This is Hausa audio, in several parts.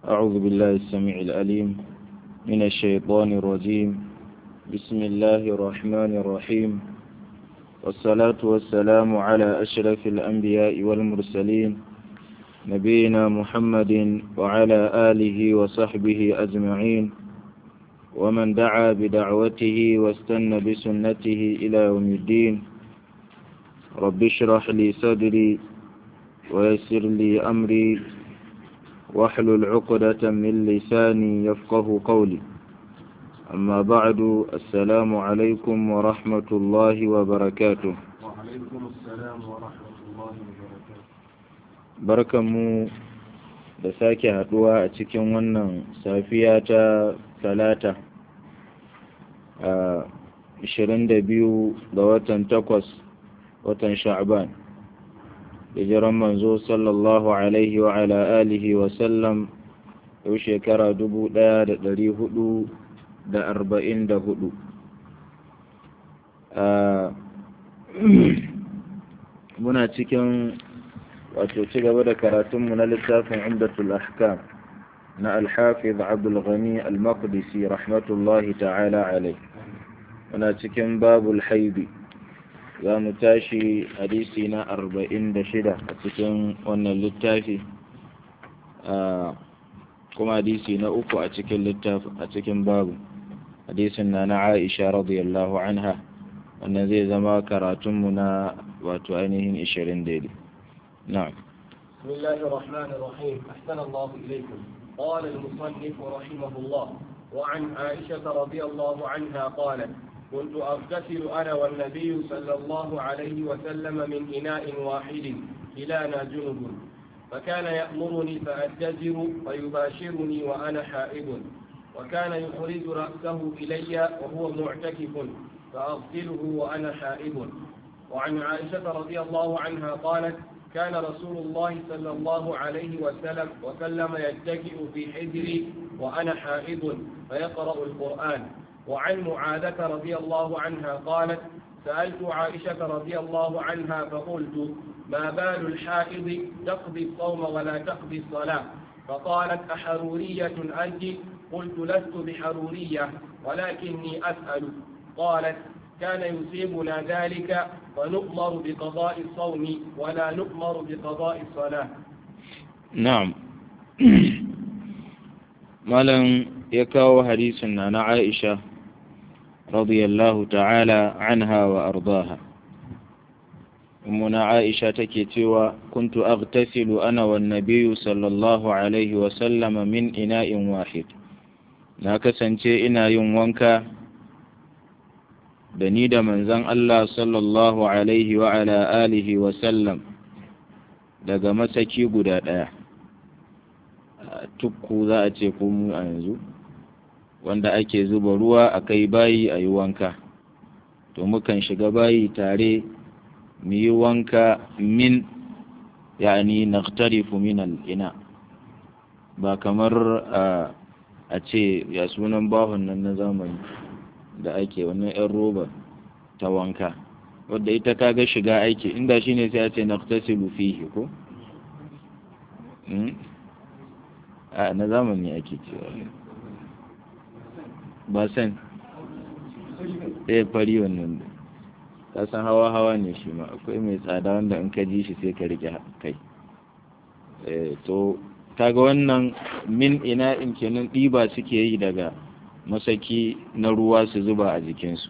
أعوذ بالله السميع العليم من الشيطان الرجيم بسم الله الرحمن الرحيم والصلاة والسلام على أشرف الأنبياء والمرسلين نبينا محمد وعلى آله وصحبه أجمعين ومن دعا بدعوته واستنى بسنته إلى يوم الدين رب اشرح لي صدري ويسر لي أمري واحلل عقدة من لساني يفقه قولي أما بعد السلام عليكم ورحمة الله وبركاته وعليكم السلام ورحمة الله وبركاته barkanmu da sake haduwa a cikin wannan safiya ta talata a 22 ga watan takwas watan sha'ban hijiran manzo sallallahu alaihi wa ala alihi wa sallam yau shekara 1444 muna cikin wato ci gaba da karatunmu na littafin umdatul ahkam na alhafiz abdul ghani al-maqdisi rahmatullahi ta'ala alai muna cikin babul haidi za mu tashi hadisi na arba'in da shida a cikin wannan littafi kuma hadisi na uku a cikin littafi a cikin babu hadisin na na aisha radiyallahu anha wannan zai zama karatunmu na wato ainihin ishirin daidai نعم بسم الله الرحمن الرحيم أحسن الله إليكم قال المصنف رحمه الله وعن عائشة رضي الله عنها قالت كنت أغتسل أنا والنبي صلى الله عليه وسلم من إناء واحد كلانا جنب فكان يأمرني فأتزر فيباشرني وأنا حائض وكان يخرج رأسه إلي وهو معتكف فأغسله وأنا حائض وعن عائشة رضي الله عنها قالت كان رسول الله صلى الله عليه وسلم وسلم يتكئ في حجري وأنا حائض فيقرأ القرآن وعن معاذة رضي الله عنها قالت سألت عائشة رضي الله عنها فقلت ما بال الحائض تقضي الصوم ولا تقضي الصلاة فقالت أحرورية أنت قلت لست بحرورية ولكني أسأل قالت كان يصيبنا ذلك فنؤمر بقضاء الصوم ولا نؤمر بقضاء الصلاة نعم مالا يكاو حديثنا عن عائشة رضي الله تعالى عنها وأرضاها أمنا عائشة تكتوى كنت أغتسل أنا والنبي صلى الله عليه وسلم من إناء واحد ناكسنتي إنا يوم وانكا da ni da manzon Allah sallallahu alaihi wa ala alihi wa sallam daga masaki guda ɗaya tukku za a ce mu a yanzu wanda ake zuba ruwa a kai bayi a yi wanka to mukan shiga bayi tare mu yi wanka min yani naktarifu min al'ina ba kamar a ce ya sunan bahon nan na zamani da ake wannan 'yan roba ta wanka wadda ita kaga shiga aiki inda shi ne sai a ce na tasiru fihi ko? a na zamani ake cewa ba san ɗaya fari wannan da san hawa-hawa ne shi ma akwai mai tsada wanda in ka ji shi sai ka rike kai to kaga wannan min ina in kenan ɗiba suke yi daga masaki na ruwa su zuba a jikinsu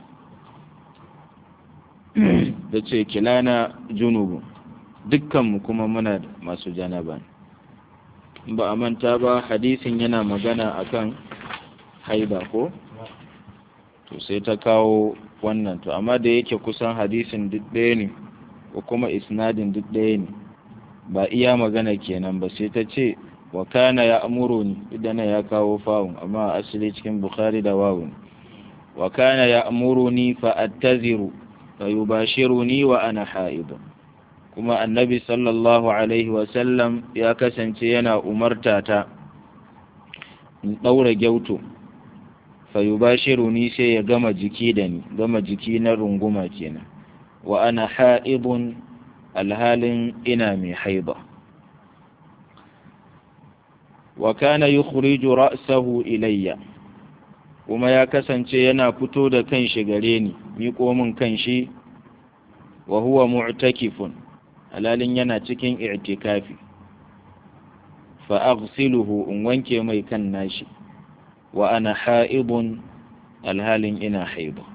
da ce kilana junubu dukkanmu kuma muna masu janaba ba a manta ba hadisin yana magana akan haida ko to sai ta kawo wannan to amma da yake kusan hadisin duk ɗaya ne ko kuma isnadin duk ɗaya ne ba iya magana kenan ba sai ta ce wa kana ya amuruni idan ya kawo fawun amma asali cikin bukhari da wawun wa kana ya amuruni fa attaziru fa yubashiruni wa ana haid kuma annabi sallallahu alaihi wa sallam ya kasance yana umarta ta in daura gyauto fa yubashiruni sai ya gama jiki da ni gama jiki na runguma kenan wa ana haidun alhalin ina mai haiba wa kana yukhriju ra'sahu ilayya kuma ya kasance yana fito da kanshi gare ni miƙo min kanshi wa huwa mu'takifun halalin yana cikin i'tikafi fa aghsiluhu in wanke mai kan nashi wa ana ha'ibun alhalin ina haiba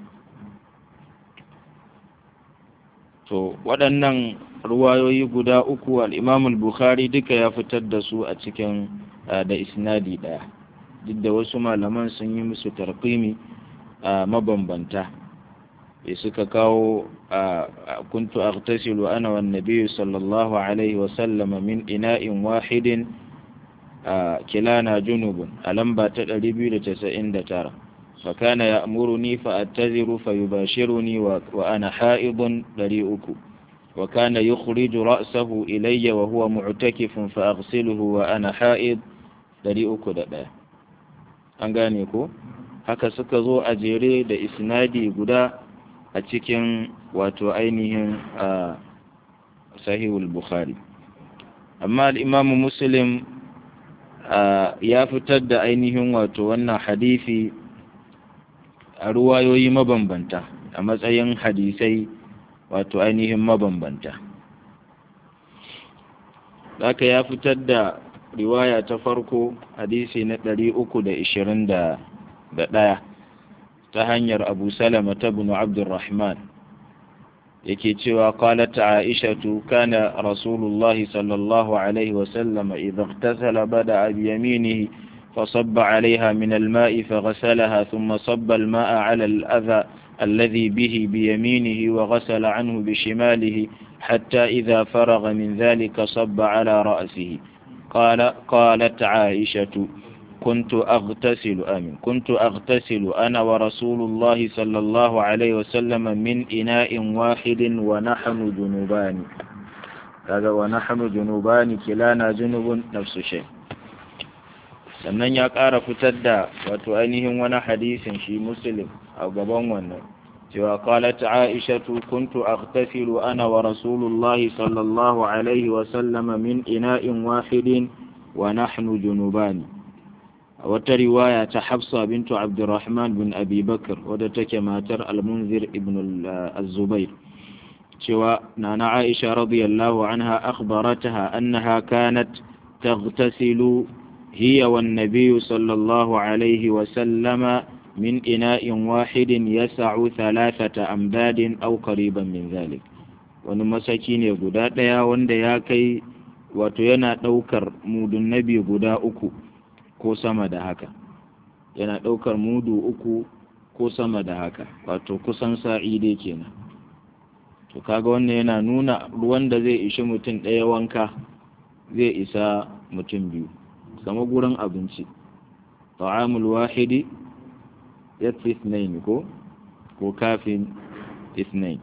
to waɗannan ruwayoyi guda uku al-imam al-bukhari duka ya fitar da su a cikin da isnadi ɗaya duk da wasu malaman sun yi musu tarqimi mabambanta ya suka kawo kuntu aghtasilu ana wan nabiyyu sallallahu alaihi wa sallama min ina'in wahidin kilana junubun a lamba ta 299 fa kana ya'muruni fa attaziru fa yubashiruni wa ana ha'idun 300 wa kana yukhriju ra'sahu ilayya wa huwa mu'takifun fa aghsiluhu wa ana ha'id 301 an gane ko haka suka zo a jere da isnadi guda a cikin wato ainihin sahihul bukhari amma al'imamu muslim ya fitar da ainihin wato wannan hadisi a ruwayoyi mabambanta a matsayin hadisai wato ainihin mabambanta haka ya fitar da riwaya ta farko hadisi na ɗari uku da ishirin da ɗaya ta hanyar abu salama ta bin abdurrahman yake cewa qalat aishatu kana rasulullahi sallallahu alaihi wasallam idha ightasala bada bi yaminihi فصب عليها من الماء فغسلها ثم صب الماء على الأذى الذي به بيمينه وغسل عنه بشماله حتى إذا فرغ من ذلك صب على رأسه قال قالت عائشة كنت أغتسل آمين كنت أغتسل أنا ورسول الله صلى الله عليه وسلم من إناء واحد ونحن جنوبان هذا ونحن جنوبان كلانا جنوب نفس الشيء sannan ya ƙara fitar da wato ainihin wani hadisin shi muslim a gaban wannan cewa qalat aishatu kuntu aghtasilu ana wa rasulullahi sallallahu alaihi wa sallama min ina'in wahidin wa nahnu junubani a wata riwaya ta hafsa bintu abdurrahman bin abi bakr wadda take matar al-munzir ibn al-zubair cewa nana aisha radiyallahu anha akhbarataha annaha kanat taghtasilu هي والنبي صلى الله عليه وسلم من إناء واحد يسع ثلاثة أمداد أو قريبا من ذلك wani masaki ne guda ɗaya wanda ya kai wato yana ɗaukar mudun nabi guda uku ko sama da haka yana ɗaukar mudu uku ko sama da haka wato kusan sa'i dai kenan to kaga wannan yana nuna ruwan da zai ishi mutum ɗaya wanka zai isa mutum biyu kama gurin abinci ta'amul wahidi ya fi ithnain ko ko kafin ithnain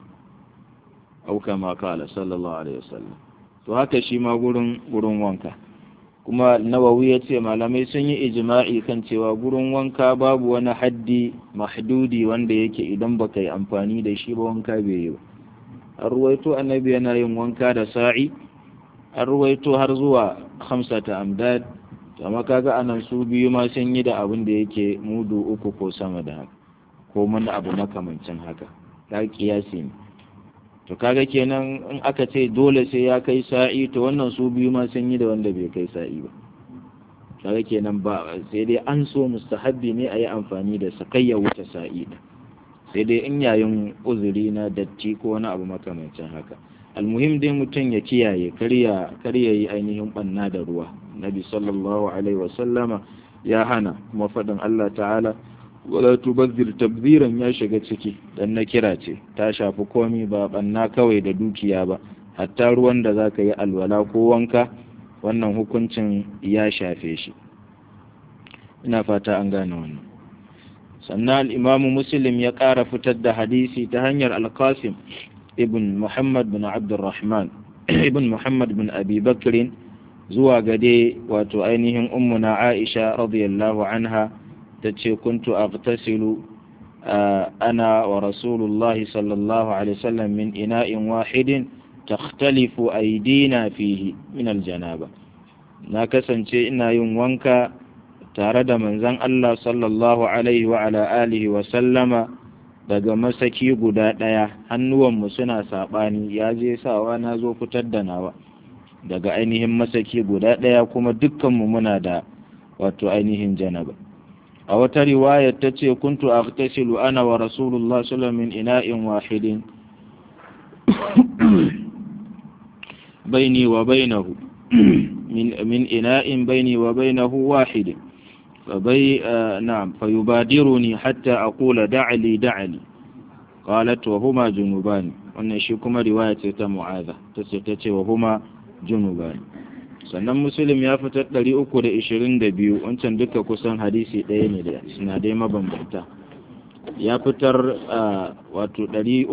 au kama kala sallallahu alaihi wasallam to haka shi ma gurin gurin wanka kuma nawawi ya ce malamai sun yi ijma'i kan cewa gurin wanka babu wani haddi mahdudi wanda yake idan baka yi amfani da shi ba wanka bai yi ba an ruwaito annabi yana yin wanka da sa'i an ruwaito har zuwa hamsata amdad amma kaga anan su biyu ma sun yi da abin da yake mudu uku ko sama da haka ko mun abu makamancin haka ta kiyasi ne to kaga kenan in aka ce dole sai ya kai sa'i to wannan su biyu ma sun yi da wanda bai kai sa'i ba kaga kenan ba sai dai an so mustahabbi ne a yi amfani da sakayya wuce sa'i sai dai in yayin uzuri na datti ko wani abu makamancin haka almuhim dai mutum ya kiyaye karya karya yi ainihin banna da ruwa nabi sallallahu alaihi wasallama ya hana kuma faɗin Allah ta'ala wala tubazzir tabziran ya shiga ciki dan na kira ce ta shafi komi ba banna kawai da dukiya ba hatta ruwan da zaka yi alwala ko wanka wannan hukuncin ya shafe shi ina fata an gane wannan sannan al-imamu muslim ya ƙara fitar da hadisi ta hanyar al-qasim ibn Muhammad bin Abdurrahman ibn Muhammad bin Abi Bakrin zuwa gade wato ainihin ummuna Aisha radiyallahu anha ta ce kuntu aghtasilu ana wa rasulullahi sallallahu alaihi wasallam min ina'in wahidin takhtalifu aydina fihi min aljanaba na kasance ina yin wanka tare da manzon Allah sallallahu alaihi wa ala alihi wa sallama daga masaki guda ɗaya hannuwanmu suna saɓani ya je sawa na zo fitar da nawa daga ainihin masaki guda ɗaya kuma dukkanmu muna da wato ainihin janaba a wata riwaya ta ce kuntu aghtasilu ana wa rasulullah sallallahu min ina'in wahidin baini wa bainahu min min ina'in baini wa bainahu wahidin فبي آه نعم فيبادرني حتى أقول دعلي دعلي قالت وهما جنوبان wannan shi kuma riwaya ce ta mu'aza ta ce ta ce wa huma junuban sannan muslim ya fitar 322 wancan duka kusan hadisi ɗaya ne da sinadai mabambanta ya fitar wato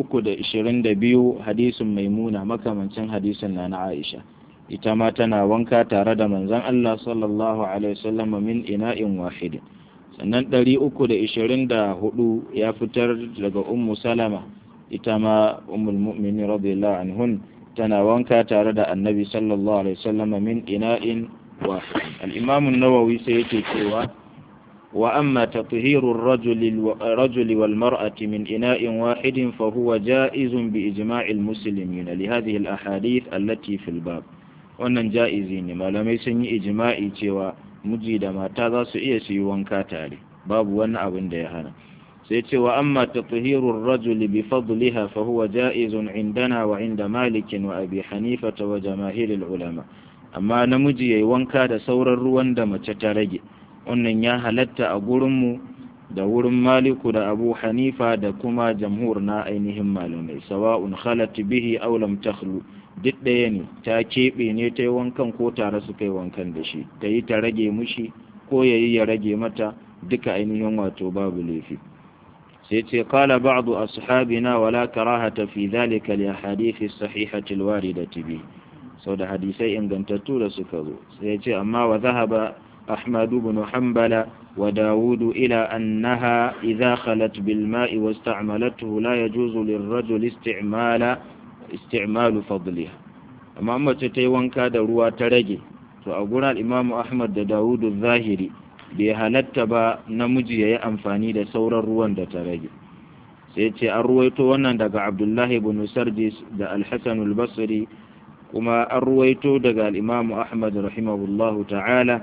322 hadisin maimuna makamancin hadisin na na aisha ita ma tana wanka tare da manzon Allah sallallahu alaihi wasallam min ina'in wahid sannan 324 ya fitar daga ummu salama ita ma ummul mu'minin radiyallahu anhun tana wanka tare da annabi sallallahu alaihi wasallam min ina'in wahid al-imam an-nawawi sai yake cewa wa amma tathiru ar-rajuli rajuli wal mar'ati min ina'in wahidin fa huwa ja'izun bi ijma'il muslimin li hadhihi al-ahadith allati fil bab wannan ja'izi ne malamai sun yi ijma'i cewa miji da mata za su iya su yi wanka tare babu wani abin da ya hana sai cewa amma tathhirur rajuli bi fadliha fa huwa ja'izun indana wa inda malik wa abi hanifa wa jamaahirul ulama amma namiji yayi wanka da sauran ruwan da mace ta rage wannan ya halatta a gurin mu da wurin maliku da abu hanifa da kuma jamhur na ainihin malamai sawa'un khalat bihi aw lam takhlu duk ɗaya ne ta keɓe ne ta yi wankan ko tare su kai wankan da shi ta yi ta rage mushi ko ya yi ya rage mata duka ainihin wato babu laifi sai ce kala ba'du ashabina wala karahata fi dhalika li hadithi sahihati alwaridati bi sau da hadisai ingantattu da suka zo sai ce amma wa zahaba أحمد بن حنبل وداود إلى أنها إذا خلت بالماء واستعملته لا يجوز للرجل استعمال استعمال فضلها أما أما تتيوان كاد روا ترجي فأقول الإمام أحمد دا داود الظاهري بهلت با نمجي يا أنفاني دا سور الروان دا ترجي سيتي أرويتو وانا دا عبد الله بن سردس دا الحسن البصري kuma an ruwaito daga al'imamu ahmad rahimahullahu ta'ala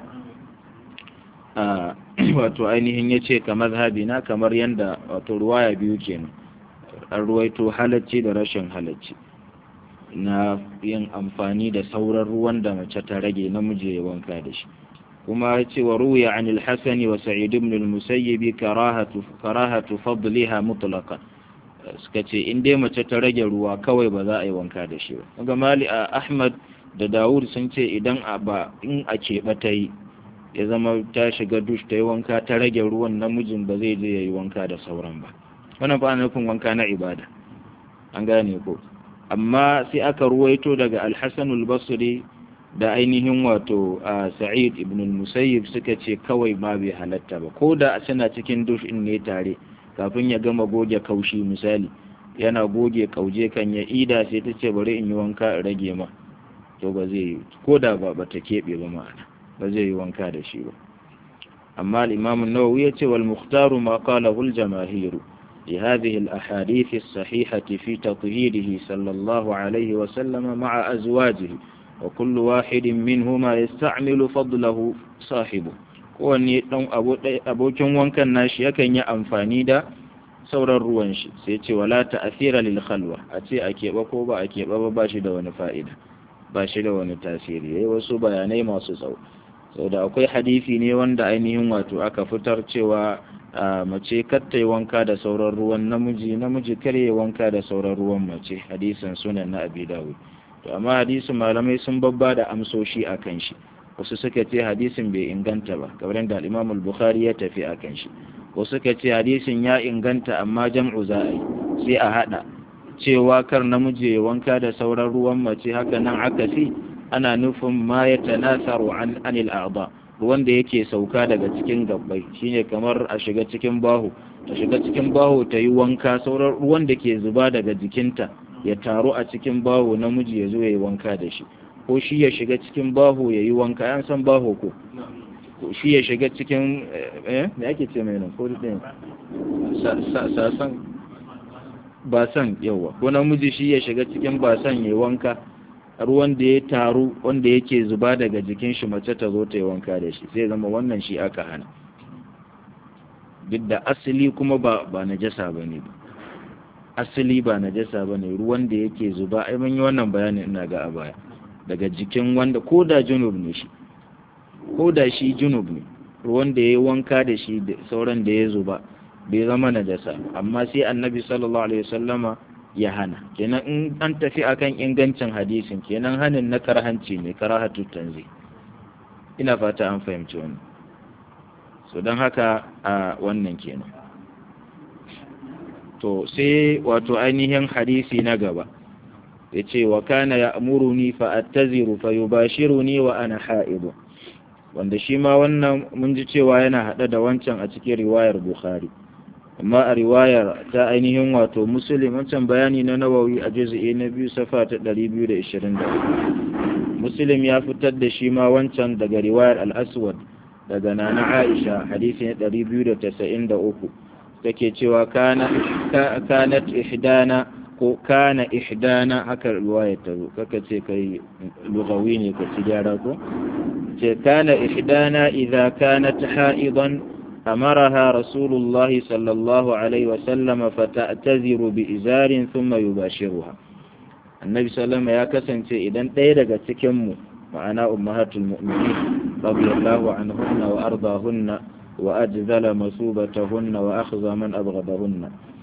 wato ainihin ya ce ka mazhabina kamar yadda wato ruwaya biyu kenan an ruwaito halacci da rashin halacci na yin amfani da sauran ruwan da mace ta rage namiji ya wanka da shi kuma ya ce wa ruya an alhassani wa sa'id ibn al-musayyibi karahatu karahatu fadliha mutlaqan suka ce in dai mace ta rage ruwa kawai ba za a yi wanka da shi ba ga mali a ahmad da dawud sun ce idan a ba in a keɓe ta yi ya zama ta shiga dush ta yi wanka ta rage ruwan namijin ba zai je ya yi wanka da sauran ba wannan ba nufin wanka na ibada an gane ko amma sai aka ruwaito daga alhassan basri da ainihin wato a sa'id ibn musayyib suka ce kawai ma bai halatta ba ko da suna cikin dush in ne tare kafin ya gama goge kaushi misali yana goge kauje kan ya ida sai ta ce bari in yi wanka in rage ma to ba zai yi ko da ba ba ta keɓe ba ma'ana ba zai yi wanka da shi ba amma al-imam an-nawawi ya ce wal mukhtaru ma qalahu al-jamaahir li hadhihi al-ahadith as-sahihah fi tatheerihi sallallahu alayhi wa sallam ma'a azwajihi wa kullu wahidin minhuma yasta'milu fadlahu sahibu kowanne dan abokin wankan nashi yakan yi amfani da sauran ruwan shi sai ce wala ta'asira lil khalwa a ce a keɓe ko ba a keɓe ba ba shi da wani fa'ida ba shi da wani tasiri yayi wasu bayanai masu tsawo saboda akwai hadisi ne wanda ainihin wato aka fitar cewa mace katta yi wanka da sauran ruwan namiji namiji kar yi wanka da sauran ruwan mace hadisin sunan na abi dawud to amma hadisin malamai sun babba da amsoshi akan shi wasu suka ce hadisin bai inganta ba kamar da al-Imam al-Bukhari ya tafi akan shi wasu suka ce hadisin ya inganta amma jam'u za a yi sai a hada cewa kar namiji ya wanka da sauran ruwan mace haka nan akasi ana nufin ma ya tanasaru an anil a'da ruwan da yake sauka daga cikin gabbai shine kamar a shiga cikin baho ta shiga cikin baho ta yi wanka sauran ruwan da ke zuba daga jikinta ya taru a cikin baho namiji ya zo ya yi wanka da shi ko shi ya shiga cikin baho ya yi wanka yan san baho ko ko shi ya shiga cikin eh me ake ce mai nan ko ɗin sasan basan yawa ko namiji shi ya shiga cikin basan ya yi wanka ruwan da ya taru wanda yake zuba daga jikin shi mace ta zo ta yi wanka da shi sai zama wannan shi aka hana duk da asali kuma ba ba najasa bane ba asali ba najasa bane ruwan da yake zuba ai mun yi wannan bayanin ina ga a baya daga jikin wanda ko da junub ne shi ko da shi junub ne ruwan da ya yi wanka da shi da sauran da ya zuba bai zama najasa amma sai annabi sallallahu alaihi wasallama ya hana kenan in an tafi akan ingancin hadisin kenan hanin na karhanci ne karahatu tanzi ina fata an fahimci wannan so don haka a wannan kenan to sai wato ainihin hadisi na gaba ya ce wa kana ya amuruni fa attaziru fa yubashiruni wa ana ha'idu wanda shi ma wannan mun ji cewa yana haɗe da wancan a cikin riwayar bukhari amma a riwayar ta ainihin wato muslim wancan bayani na nawawi a juz'i na biyu safa ta 224 muslim ya fitar da shi ma wancan daga riwayar al-aswad daga nana aisha hadisi na 293 take cewa kana kanat ihdana ko kana ihdana haka riwayar ta zo kaka ce kai lugawi ne ka ci gyara ko ce kana ihdana idza kanat ha'idan أمرها رسول الله صلى الله عليه وسلم فتأتذر بإزار ثم يباشرها النبي صلى الله عليه وسلم يا كسنتي إذن تيرك تكمو معنا أمهات المؤمنين رضي الله عنهن وأرضاهن وأجزل مثوبتهن وأخذ من أبغضهن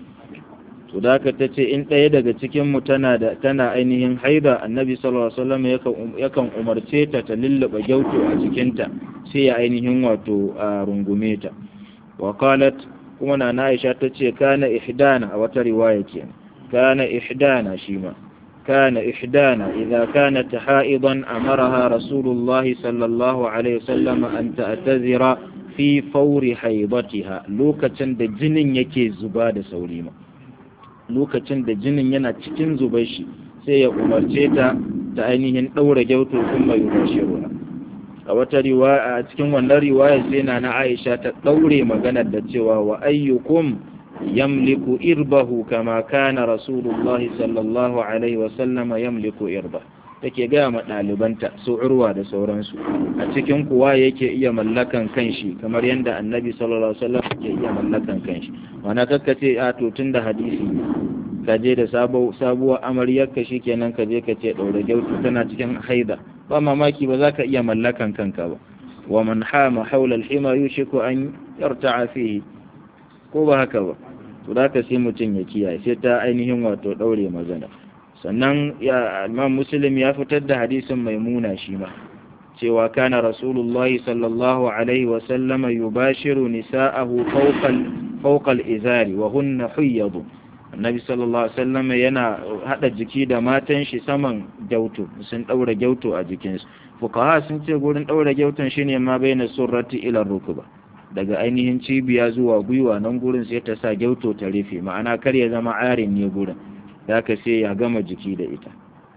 to da ka ta ce in ɗaya daga cikinmu tana da tana ainihin haida annabi sallallahu alaihi wasallam yakan umarce ta ta lullaba gyauto a cikinta sai ya ainihin wato a rungume ta wa qalat kuma na Aisha ta ce kana ihdana a wata riwaya kenan kana ihdana shi ma kana ihdana idza kanat haidan amaraha rasulullahi sallallahu alaihi wasallam an ta'tazira fi fawri haidatiha lokacin da jinin yake zuba da sauri ma lokacin da jinin yana cikin zubar shi sai ya umarce ta ta ainihin ɗaura gyauto sun mai ruwa a wata riwaya a cikin wannan riwaya sai na na Aisha ta ɗaure maganar da cewa wa ayyukum yamliku irbahu kama kana rasulullah sallallahu alaihi wa sallama yamliku irba take gaya ma ɗalibanta su urwa da sauransu a cikin kuwa yake iya mallakan kanshi kamar yadda annabi sallallahu alaihi wasallam ke iya mallakan kanshi wana kakkace a to tun da hadisi ka je da sabuwar amaryar ka kenan ka je ka ce ɗaure gyautu tana cikin haida ba mamaki ba za ka iya mallakan kanka ba wa man hama haula al-hima yushiku an yarta'a fihi ko ba haka ba to da ka sai mutum ya kiyaye sai ta ainihin wato ɗaure magana sannan ya imam muslim ya fitar da hadisin maimuna shi ma cewa kana rasulullahi sallallahu alaihi wa sallama yubashiru nisa'ahu fawqal fawqal izari wa hunna huyyadu annabi sallallahu alaihi wasallam yana hada jiki da matan shi saman gyauto sun daura gyauto a jikinsu fuqaha sun ce gurin daura gyauton shine ma baina surrati ila rukuba daga ainihin cibiya zuwa gwiwa nan gurin sai ta sa gyauto ta rufe ma'ana kar ya zama arin ne gurin da ka sai ya gama jiki da ita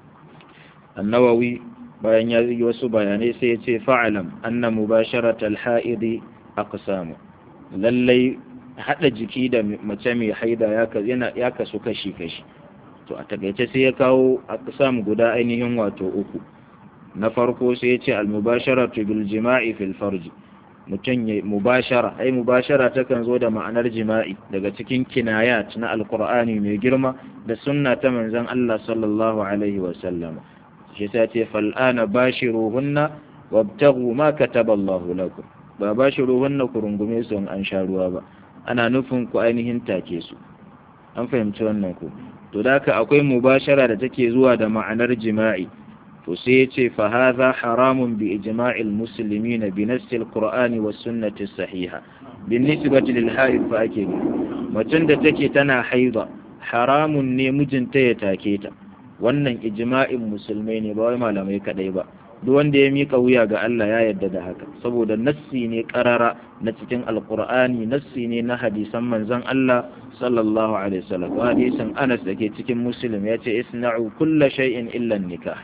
annawawi bayan ya yi wasu bayanai sai ya ce fa'alam anna mubasharat al-ha'idi aqsamu lallai hada jiki da mace mai haida ya kasu kashi-kashi to a takaice sai ya kawo aqsam guda ainihin wato uku na farko sai ya ce al-mubasharatu bil jima'i fil farji mutum ya mubashara ai mubashara takan zo da ma'anar jima'i daga cikin kinayat na alqur'ani mai girma da sunna ta manzon Allah sallallahu alaihi wa sallam shi ta ce fal'ana bashiruhunna wabtaghu ma kataba Allah lakum ba bashiruhunna ku rungume su an sha ruwa ba ana nufin ku ainihin take su an fahimci wannan ku to da akwai mubashara da take zuwa da ma'anar jima'i to sai ya ce fa hadha haramun bi ijma'il muslimin bi nassi alqur'ani was sunnati sahiha bin nisbati lil haid fa ake macen da take tana haida haramun ne mijinta ya take ta wannan ijma'in musulmai ne ba wai malamai kadai ba duk wanda ya mika wuya ga Allah ya yarda da haka saboda nassi ne karara na cikin alqur'ani nassi ne na hadisan manzon Allah sallallahu alaihi wasallam hadisin Anas dake cikin Muslim ya ce isna'u kulla shay'in illa nikah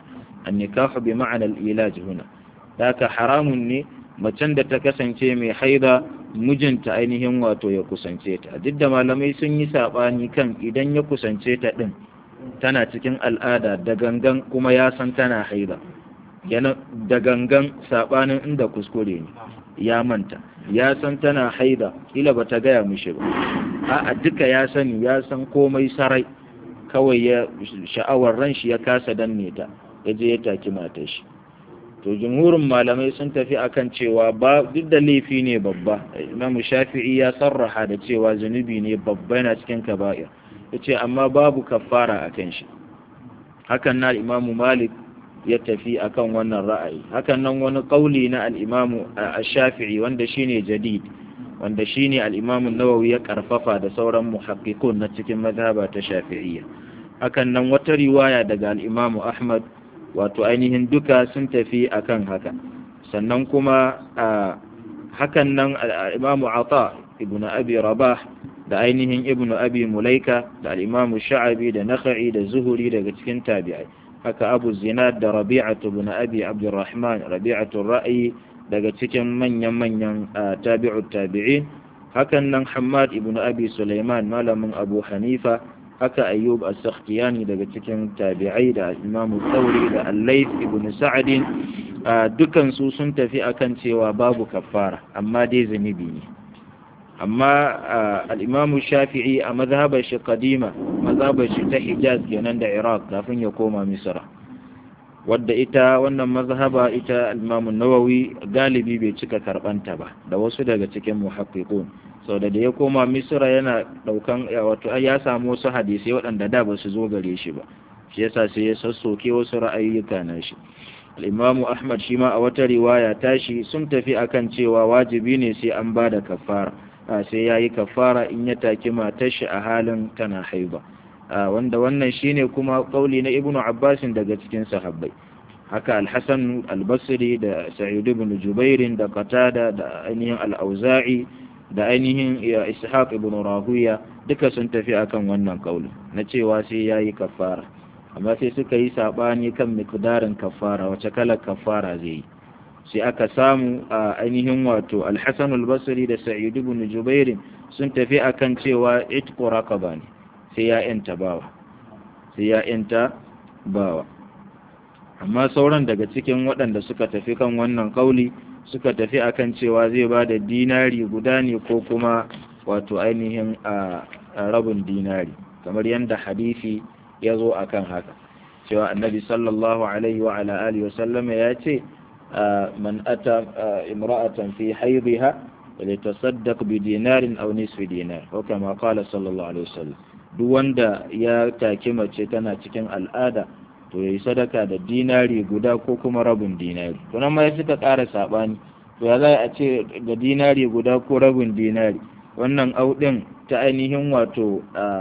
annikahu bi ma'anar ilaj huna haka haramun ne macen da ta kasance mai haida mijinta ainihin wato ya kusance ta duk da malamai sun yi saɓani kan idan ya kusance ta ɗin tana cikin al'ada da gangan kuma ya san tana haida yana da gangan saɓanin inda kuskure ne ya manta ya san tana haida ila ba ta gaya mishi ba a duka ya sani ya san komai sarai kawai ya sha'awar ran shi ya kasa danne ta ya je ya taki matar shi to jumhurin malamai sun tafi akan cewa ba duk da laifi ne babba imamu shafi'i ya sarraha da cewa zunubi ne babba yana cikin kaba'ir ya ce amma babu kafara a kan shi hakan na imamu malik ya tafi akan wannan ra'ayi hakan nan wani kauli na al'imamu a shafi'i wanda shine jadid wanda shine al'imamu nawawi ya karfafa da sauran muhakkikun na cikin mazhaba ta shafi'iyya hakan nan wata riwaya daga al'imamu ahmad wato ainihin duka sun tafi akan haka sannan kuma hakan nan al'imamu ata ibn abi rabah da ainihin ibn abi mulaika da al'imamu sha'abi da nakha'i da zuhuri daga cikin tabi'ai haka abu zinad da rabi'atu ibn abi abdurrahman rabi'atu ra'ayi daga cikin manyan-manyan tabi'ut tabi'in hakan nan hammad ibn abi sulaiman malamin abu hanifa haka ayyub as-sakhtiyani daga cikin tabi'ai da imam tsauri da al-layth ibn sa'd dukan su sun tafi akan cewa babu kafara amma dai zunubi ne amma al-imam shafi'i a mazhabar shi qadima mazhabar shi ta hijaz kenan da iraq kafin ya koma misra wadda ita wannan mazhaba ita al-imam nawawi galibi bai cika karbanta ba da wasu daga cikin muhaqqiqun sau da ya koma misira yana daukan wato ya samu wasu hadisai waɗanda da ba su zo gare shi ba shi yasa sai ya sassoke wasu ra'ayyuka na shi al-imamu ahmad shi ma a wata riwaya tashi sun tafi akan cewa wajibi ne sai an ba da kafara sai ya yi kafara in ya taki matar shi a halin tana haiba wanda wannan shine kuma kauli na ibnu abbasin daga cikin sahabbai haka al-hasan al-basri da sa'id ibn jubairin da qatada da ainihin al-auza'i da ainihin ishaq ibn rahuya duka sun tafi akan wannan kaulin na cewa sai yayi kafara amma sai suka yi sabani kan miqdarin kafara wace kalar kafara zai yi sai aka samu a ainihin wato al-hasan al-basri da sa'id ibn jubair sun tafi akan cewa itqu raqaba ne sai ya yanta bawa sai ya yanta bawa amma sauran daga cikin waɗanda suka tafi kan wannan kauli suka tafi akan cewa zai ba da dinari guda ne ko kuma wato ainihin a rabin dinari kamar yadda hadisi ya zo akan haka cewa annabi sallallahu alaihi wa ala alihi wa sallama ya ce man ata imra'atan fi haidha litasaddaq bi dinarin aw nisfi dinar ko kama qala sallallahu alaihi wasallam duk wanda ya take mace tana cikin al'ada to yayi sadaka da dinari guda ko kuma rabin dinari to nan ma ya suka ƙara sabani to ya za a ce ga dinari guda ko rabin dinari wannan audin ta ainihin wato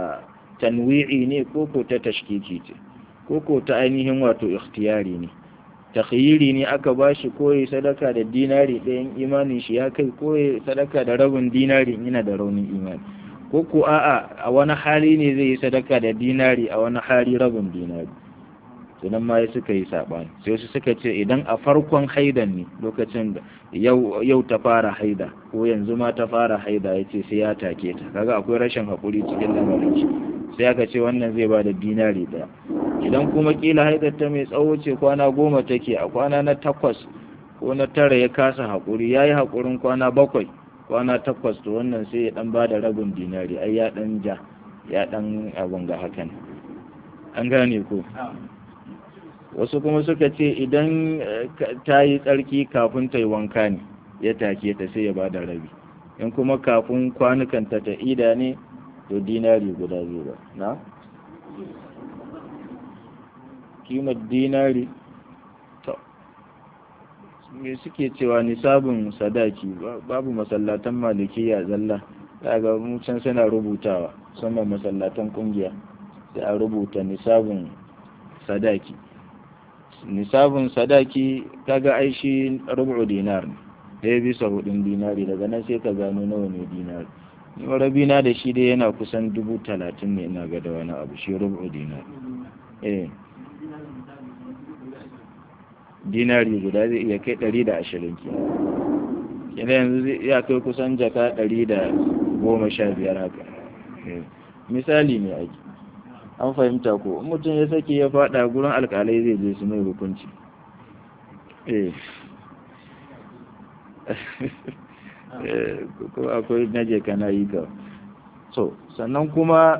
tanwi'i ne ko ko ta tashkiki ce ko ko ta ainihin wato ikhtiyari ne takhyiri ne aka bashi ko yayi sadaka da dinari ɗayan imanin shi ya kai ko yayi sadaka da rabin dinari yana da raunin imani ko ko a'a a wani hali ne zai yi sadaka da dinari a wani hali rabin dinari sunan ma ya suka yi saɓani sai wasu suka ce idan a farkon haidan ne lokacin da yau ta fara haida ko yanzu ma ta fara haida ya ce sai ya take ta kaga akwai rashin haƙuri cikin lamarin shi sai aka ce wannan zai ba da dinari ɗaya idan kuma kila haidar ta mai tsawo ce kwana goma take a kwana na takwas ko na tara ya kasa haƙuri ya yi haƙurin kwana bakwai kwana takwas to wannan sai ya ɗan ba da rabin dinari ai ya ɗan ja ya ɗan abin ga hakan an gane ko wasu kuma suka ce idan ta yi tsarki kafin ta yi wanka ne ya take ta sai ya ba da rabi in kuma kafin kwanukanta ta ida ne to dinari guda biyu ba na? kimar dinari to me suke cewa nisabin sadaki babu masallatan malikiya zalla daga can suna rubutawa musamman masallatan kungiya sai a rubuta nisabin sadaki nisabin sadaki kaga ai shi rubu dinar ne ɗaya bisa hudun dinari daga nan sai ka gano nawa ne dinari ni rabi na da shi dai yana kusan dubu talatin ne ina ga da wani abu shi rubu dinar eh dinari guda zai iya kai ɗari da ashirin ke yana yanzu ya kai kusan jaka ɗari da goma sha biyar haka misali ne ake an fahimta ko mutum ya sake ya faɗa gurin alƙalai zai je su mai hukunci ko akwai naje kana yi ka so sannan kuma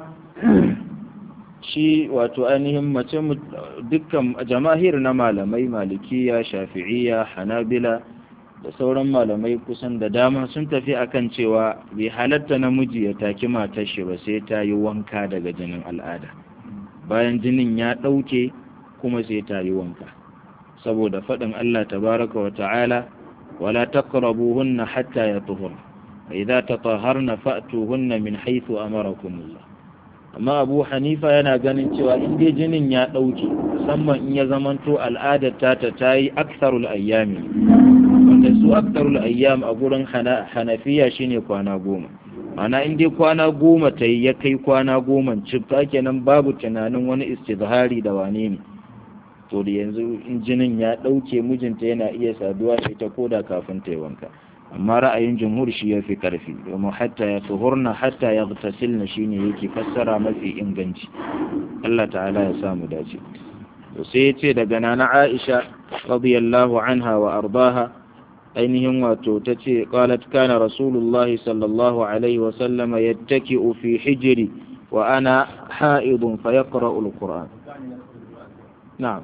shi wato ainihin mace dukkan jama'ir na malamai malikiya shafi'iyya hanabila da sauran malamai kusan da dama sun tafi akan cewa bai halatta namiji ya taki matar shi ba sai ta yi wanka daga jinin al'ada bayan jinin ya ɗauke kuma sai ta yi wanka saboda faɗin Allah tabaraka wa ta'ala wala taqrabuhunna hatta yatuhurna idza tatahharna fa'tuhunna min haythu amarakumullah amma Abu Hanifa yana ganin cewa in dai jinin ya ɗauke musamman in ya zamanto al'adar ta ta yi aktharul ayyami wanda su aktharul ayyam a gurin Hanafiya shine kwana goma ana in dai kwana goma ta yi ya kai kwana goma cifta kenan babu tunanin wani istizhari da wane ne to da yanzu in jinin ya ɗauke mijinta yana iya saduwa da ita koda kafin ta yi wanka amma ra'ayin jumhur shi ya fi ƙarfi domin hatta ya tuhurna hatta ya tasilna shi ne yake fassara mafi inganci Allah ta'ala ya samu dace to sai ya ce daga nana Aisha radiyallahu anha wa ardaha ainihin wato ta ce qalat kana rasulullahi sallallahu alaihi wa sallama yattaki'u fi hijri wa ana ha'idun fa yaqra'u al-qur'an na'am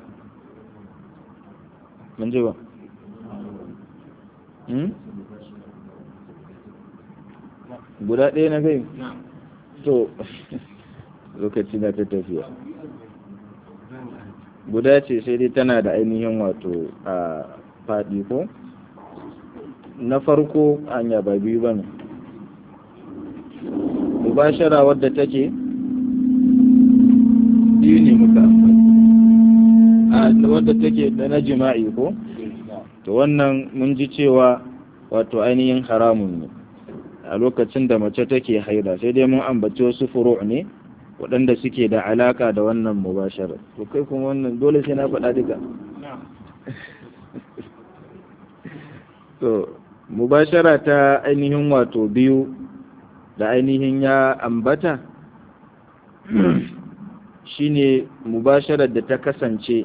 mun ji ba guda ɗaya na gai to lokaci na ta tafiya guda ce sai dai tana da ainihin wato a faɗi ko na farko hanya ba biyu ba ne mubashara wadda take biyu ne muka a wadda take da na jima'i ko to wannan mun ji cewa wato ainihin haramun ne a lokacin da mace take haida sai dai mun ambaci wasu furu ne waɗanda suke da alaka da wannan mubashara to kai kuma wannan dole sai na faɗa duka to mubashara ta ainihin wato biyu da ainihin ya ambata shine mubasharar da ta kasance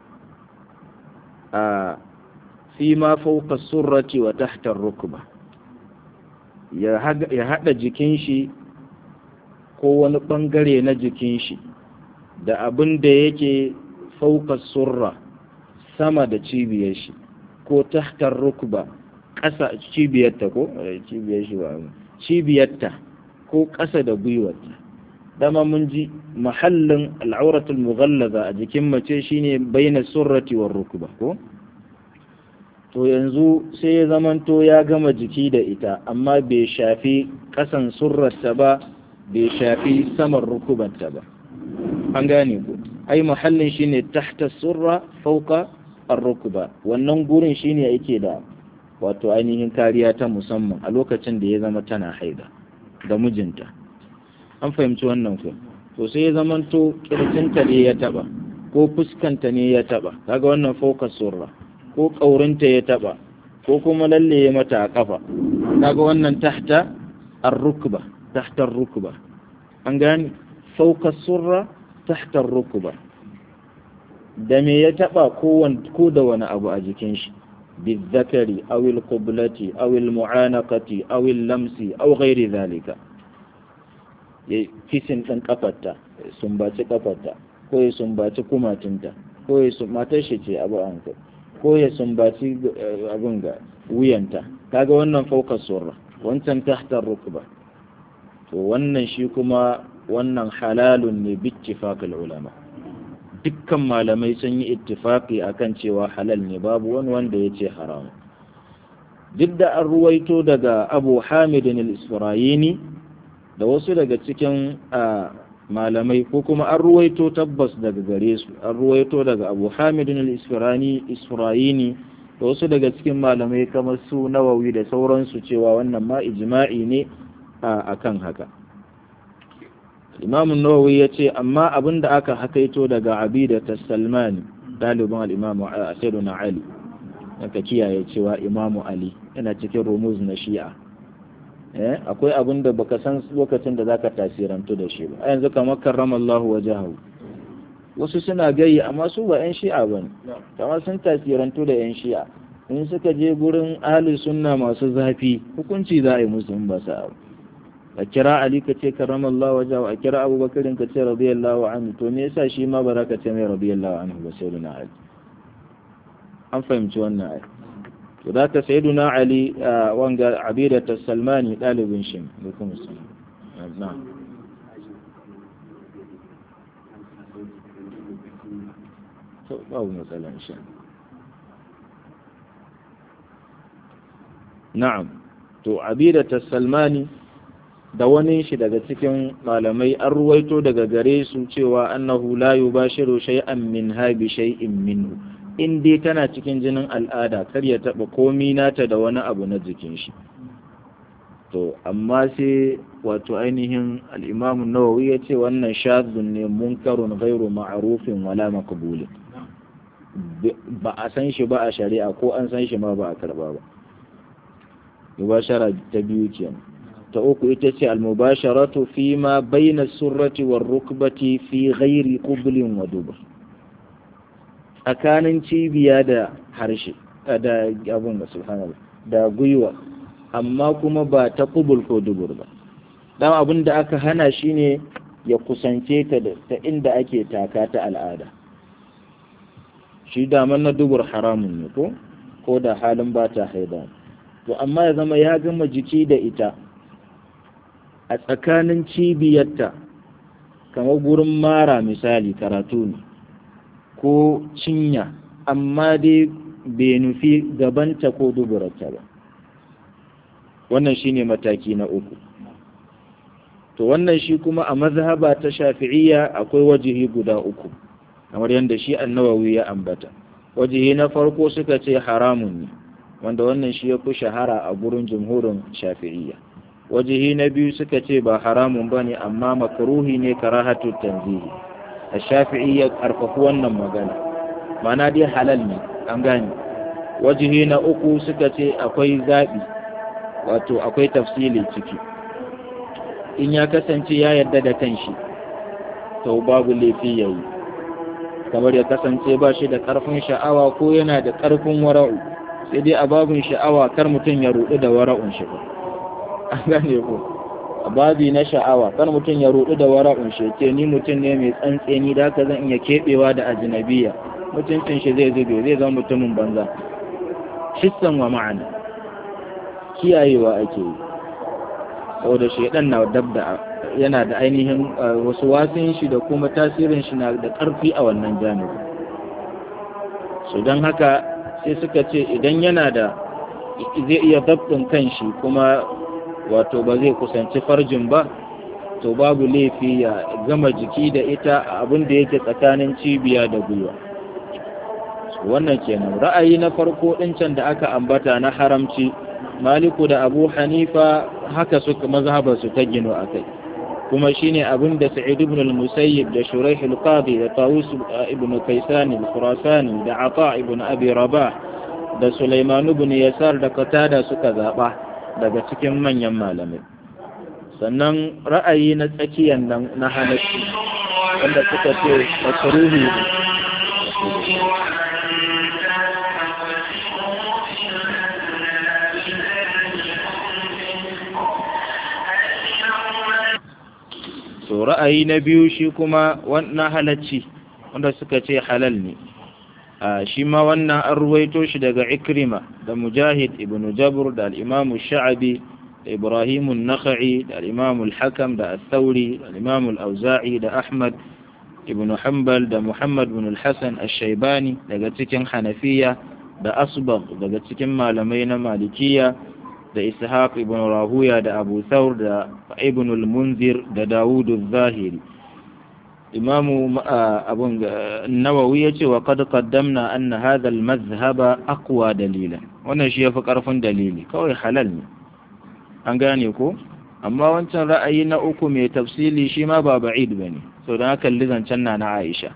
a fi ma fauka surrati wa tahtar rukba ya haɗa jikin shi ko wani ɓangare na jikin shi da abin da yake fauka surra sama da cibiyar shi ko tahtar rukba ƙasa cibiyarta ko cibiyar shi ba cibiyarta ko ƙasa da gwiwarta dama mun ji mahallin al'auratul mughallaza a jikin mace shine baina surrati war rukba ko to yanzu sai ya zamanto ya gama jiki da ita amma bai shafi ƙasan surrarta ba bai shafi saman rukubanta ba an gane ku ai mahallin shine tahta surra fauka ar-rukba wannan gurin shine yake da wato ainihin kariya ta musamman a lokacin da ya zama tana haida da mijinta an fahimci wannan ku to sai ya zamanto kirjinta ne ya taba ko fuskanta ne ya taba kaga wannan fauka surra ko ƙaurinta ya taɓa ko kuma lalle ya mata a ƙafa kaga wannan tahta ar-rukba tahta ar-rukba an gani fauka surra tahta ar-rukba da me ya taɓa ko ko da wani abu a jikin shi bizakari aw al-qiblati aw al-mu'anaqati aw al-lamsi aw ghairi zalika ya kisin ɗin kafarta sumbaci kafarta ko ya sumbaci kumatinta ko ya matar shi ce abu an kai ko ya sumbaci abin ga wuyanta kaga wannan fauka surra wancan tahtar rukba to wannan shi kuma wannan halalun ne bittifaqil ulama dukkan malamai sun yi ittifaqi akan cewa halal ne babu wani wanda ya ce haram duk da an ruwaito daga abu hamidin al-isra'ini da wasu daga cikin malamai ko kuma an ruwaito tabbas daga gare su an ruwaito daga abu hamidin al-isfirani isfirayini da wasu daga cikin malamai kamar su nawawi da sauransu cewa wannan ma ijma'i ne a kan haka imam nawawi ya ce amma abin da aka hakaito daga abida ta salmani ɗalibin al'imamu sayyiduna ali ka kiyaye cewa imamu ali yana cikin rumuz na shi'a eh akwai abin da baka san lokacin da zaka tasirantu da shi ba a yanzu kamar karramallahu wajahu wasu suna gayi amma su ba yan shi'a bane kamar sun tasirantu da yan shi'a in suka je gurin ahli sunna masu zafi hukunci za a yi musu in ba sa a kira ali ka ce karramallahu wajahu a kira abubakar ka ce radiyallahu anhu to me yasa shi ma ba za ka ce mai radiyallahu anhu ba sai na ali an fahimci wannan ai to da ka sayyiduna ali wanga abidata salmani dalibin shi da kuma na to babu matsala insha na'am to abidata salmani da wani shi daga cikin malamai an ruwaito daga gare su cewa annahu la yubashiru shay'an min habi shay'in minhu in dai tana cikin jinin al'ada kar ya taɓa komi nata da wani abu na jikin shi to amma sai wato ainihin al'imamu nawawi ya ce wannan shazun ne munkarun gairu ma'arufin wala makabulin ba a san shi ba a shari'a ko an san shi ma ba a karba ba mubashara ta biyu kenan ta uku ita ce al-mubasharatu fi ma bayna surrati war rukbati fi ghairi qublin wa dubur tsakanin cibiya da harshe da abin da subhanallah da gwiwa amma kuma ba ta kubul ko dubur ba dan abin da aka hana shine ya kusance ta ta inda ake taka ta al'ada shi daman na dubur haramun ne ko ko da halin ba ta haida to amma ya zama ya gama jiki da ita a tsakanin cibiyarta kamar gurin mara misali karatu ne ko cinya amma dai bai nufi gabanta ko duburarta ba wannan shine mataki na uku to wannan shi kuma a mazhaba ta shafi'iyya akwai wajihi guda uku kamar yadda shi annawawi ya ambata wajihi na farko suka ce haramun ne wanda wannan shi ya fi shahara a gurin jumhurin shafi'iyya wajihi na biyu suka ce ba haramun ba ne amma makaruhi ne karahatu tanzihi a shafi'i ya karfafi wannan magana mana dai halal ne an gane wajihi na uku suka ce akwai zaɓi wato akwai tafsili ciki in ya kasance ya yarda da kanshi to babu laifi ya yi kamar ya kasance ba shi da ƙarfin sha'awa ko yana da ƙarfin wara'u sai dai a babin sha'awa kar mutum ya rudu da wara'un shi ba an gane ko a babi na sha'awa kar mutum ya rudu da wara'un shi ce ni mutum ne mai tsantseni da haka zan iya keɓewa da ajinabiya mutuncin shi zai zube zai zama mutumin banza hissan wa ma'ana kiyayewa ake yi saboda shaidan na dabda yana da ainihin wasu wasin shi da kuma tasirin shi na da ƙarfi a wannan janibi su don haka sai suka ce idan yana da zai iya dabtin kanshi kuma wato ba zai kusanci farjin ba to babu laifi ya gama jiki da ita abin da yake tsakanin cibiya da gwiwa wannan kenan ra'ayi na farko ɗincan da aka ambata na haramci maliku da abu hanifa haka suka mazhabar su ta gino a kai kuma shine abin da sa'id ibn al-musayyib da shuraih al-qadi da tawus ibn kaysan al-khurasani da ata ibn abi rabah da sulaiman ibn yasar da qatada suka zaba daga cikin manyan malamai sannan ra'ayi na tsakiyan nan na halacci wanda suka ce makruhi to ra'ayi na biyu shi kuma wannan halacci wanda suka ce halal ne shi ma wannan an ruwaito shi daga ikrima da mujahid ibn jabr da al-imamu sha'abi da ibrahimu nakha'i da al-imamu al-hakam da al-thawri da al-imamu al-auza'i da ahmad ibn hanbal da muhammad ibn al-hasan al-shaybani daga cikin hanafiya da asbagh daga cikin malamai na malikiya da ishaq ibn rahuya da abu thawr da ibn al-munzir da dawud al-zahiri imamu abun nawawi yace wa qad qaddamna anna hadha al-madhhaba aqwa dalilan wannan shi yafi karfin dalili kawai halal ne an gane ko amma wancan ra'ayi na uku mai tafsili shi ma ba ba'id bane so dan haka lizancen na na Aisha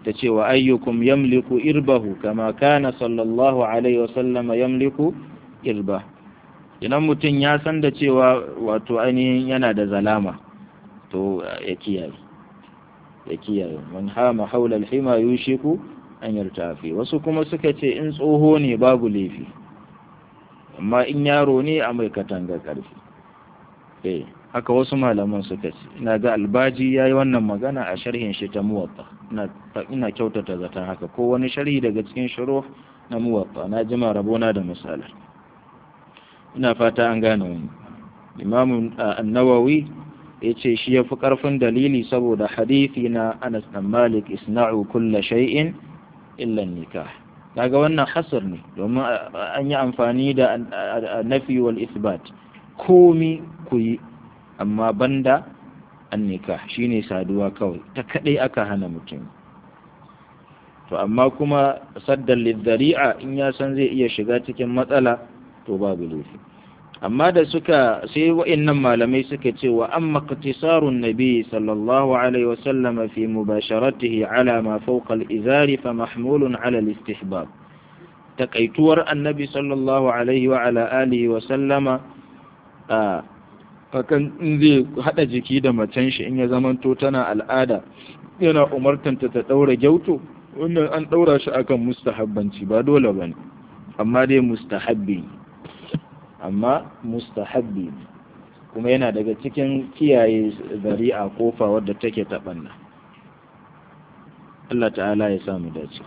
ta ce wa ayyukum yamliku irbahu kama kana sallallahu alaihi wasallama yamliku irba idan mutum ya san da cewa wato ainihin yana da zalama to ya kiyaye ya kiyaye man hama haula alhima yushiku an yartafi wasu kuma suka ce in tsoho ne babu laifi amma in yaro ne a mai katanga karfi eh haka wasu malaman suka ce ina ga albaji yayi wannan magana a sharhin shi ta muwatta ina ina kyautata zaton haka ko wani sharhi daga cikin shuruh na muwatta na jima rabona da misalan ina fata an gane wani imamu an-nawawi ya ce shi ya fi ƙarfin dalili saboda hadithi na anas dan malik isna'u kulla shay'in illa nikah kaga wannan hasar ne domin an yi amfani da nafi wal isbat komi ku yi amma banda an nikah shine saduwa kawai ta kadai aka hana mutum to amma kuma saddan lidhari'a in ya san zai iya shiga cikin matsala to babu laifi amma da suka sai wa'annan malamai suka ce wa amma qtisarun nabi sallallahu alaihi wasallam fi mubasharatihi ala ma fawqa al-izari fa mahmulun ala al-istihbab takaituwar annabi sallallahu alaihi wa ala alihi wa sallama a akan in zai hada jiki da macen shi in ya zamanto tana al'ada yana umartanta ta daura gyauto wannan an daura shi akan mustahabbanci ba dole bane amma dai mustahabbi amma mustahabbi kuma yana daga cikin kiyaye zari'a kofa wadda take taɓanna Allah ta'ala ya samu dace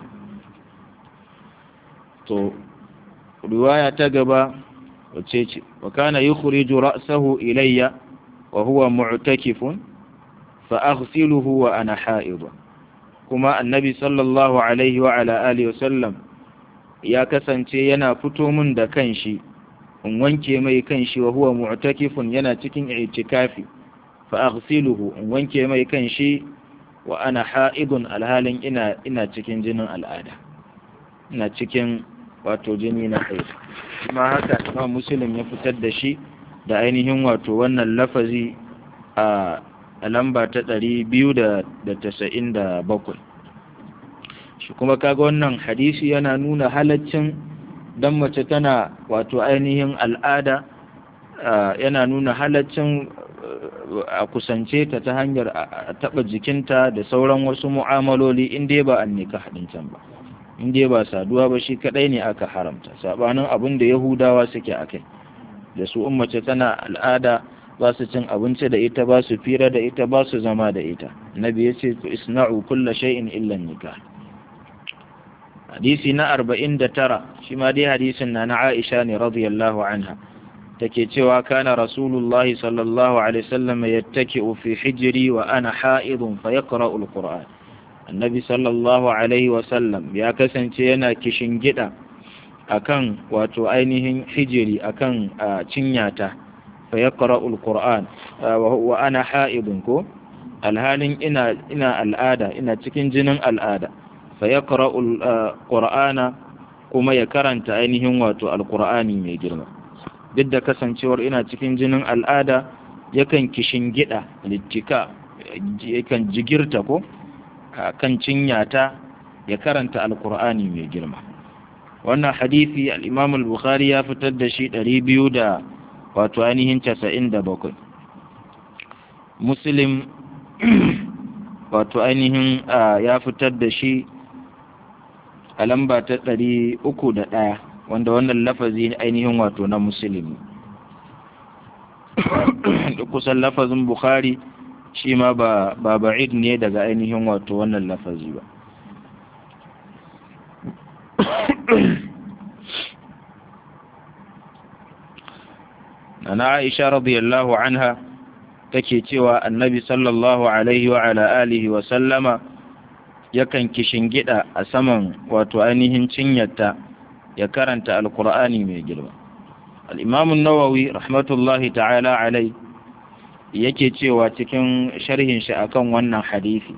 to riwaya ta gaba wace ce wa kana yukhriju ra'sahu ilayya wa huwa mu'takifun fa aghsiluhu wa ana ha'id kuma annabi sallallahu alaihi wa ala alihi wa sallam ya kasance yana fito min da kanshi in wanke mai kanshi wa huwa mu'takifun yana cikin i'tikafi fa aghsiluhu in wanke mai kanshi wa ana ha'idun alhalin ina ina cikin jinin al'ada ina cikin wato jini na haid kuma haka Imam Muslim ya fitar da shi da ainihin wato wannan lafazi a lamba ta 297 shi kuma kaga wannan hadisi yana nuna halaccin dan mace tana wato ainihin al'ada yana nuna halaccin a kusance ta ta hanyar a taɓa jikinta da sauran wasu mu'amaloli in dai ba an nika haɗin can ba in dai ba saduwa ba shi kaɗai ne aka haramta saɓanin abin da yahudawa suke a kai da su in mace tana al'ada ba su cin abinci da ita ba su fira da ita ba su zama da ita nabi ya ce isna'u kulla shay'in illa nikah hadisi na arba'in da tara shi ma dai hadisin na na Aisha ne radiyallahu anha take cewa kana rasulullahi sallallahu alaihi wasallam yattaki'u fi hijri wa ana ha'idun fa yaqra'u alquran annabi sallallahu alaihi wasallam ya kasance yana kishin gida akan wato ainihin hijiri akan cinyata fa yaqra'u alquran wa ana ha'idun ko alhalin ina ina al'ada ina cikin jinin al'ada فيقرأ القرآن kuma ya karanta ainihin wato alkur'ani mai girma duk da kasancewar ina cikin jinin al'ada yakan kishin gida littika yakan jigirta ko kan cinyata ya karanta alkur'ani mai girma wannan hadisi al-imam al-bukhari ya fitar da shi 200 da wato ainihin 97 muslim wato ainihin ya fitar da shi a lamba ta ɗari uku da ɗaya wanda wannan lafazi ainihin wato na musulmi kusan lafazin bukhari shi ma ba ba'id ne daga ainihin wato wannan lafazi ba na aisha radiyallahu anha take cewa annabi sallallahu alaihi wa ala alihi wa sallama yakan gida a saman wato ainihin cinyarta ya karanta alkur'ani mai girma al'imamun nawawi rahmatullahi ta'ala alai yake cewa cikin sharhin shi akan wannan hadisi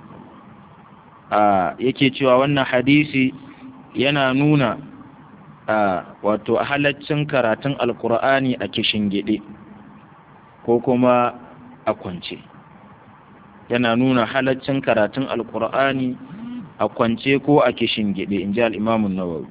yake cewa wannan hadisi yana nuna wato halaccin karatun alkur'ani a gide ko kuma a kwance yana nuna halaccin karatun alkur'ani a kwance ko a kishin gide in ji al'imamun nawawi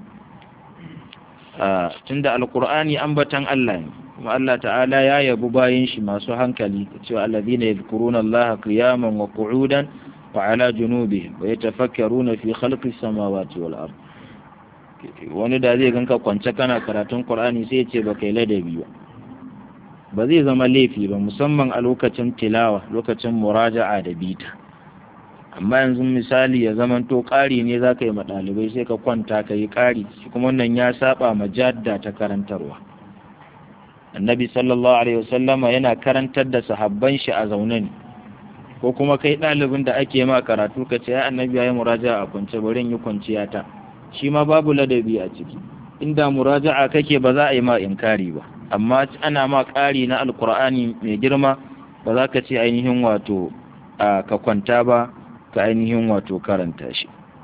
tunda alkur'ani ambatan Allah ne kuma Allah ta'ala ya yabu bayan shi masu hankali cewa allazina yadhkuruna Allah qiyaman wa qu'udan wa ala junubihim wa yatafakkaruna fi khalqis samawati wal ard wani da zai ganka kwance kana karatun Qur'ani sai ya ce baka yi ladabi ba ba zai zama laifi ba musamman a lokacin tilawa lokacin muraja'a da bita amma yanzu misali ya zamanto ƙari ne za ka yi ma ɗalibai sai ka kwanta ka yi ƙari shi kuma wannan ya saba ma jadda ta karantarwa annabi sallallahu alaihi wasallama yana karantar da sahabban shi a zaune ne ko kuma kai ɗalibin da ake ma karatu ka ce ya annabi ya yi muraja'a a kwance bari yi kwanciya ta shi ma babu ladabi a ciki inda muraja'a kake ba za a yi ma inkari ba amma ana ma ƙari na alkur'ani mai girma ba za ka ce ainihin wato ka kwanta ba ka ainihin wato karanta shi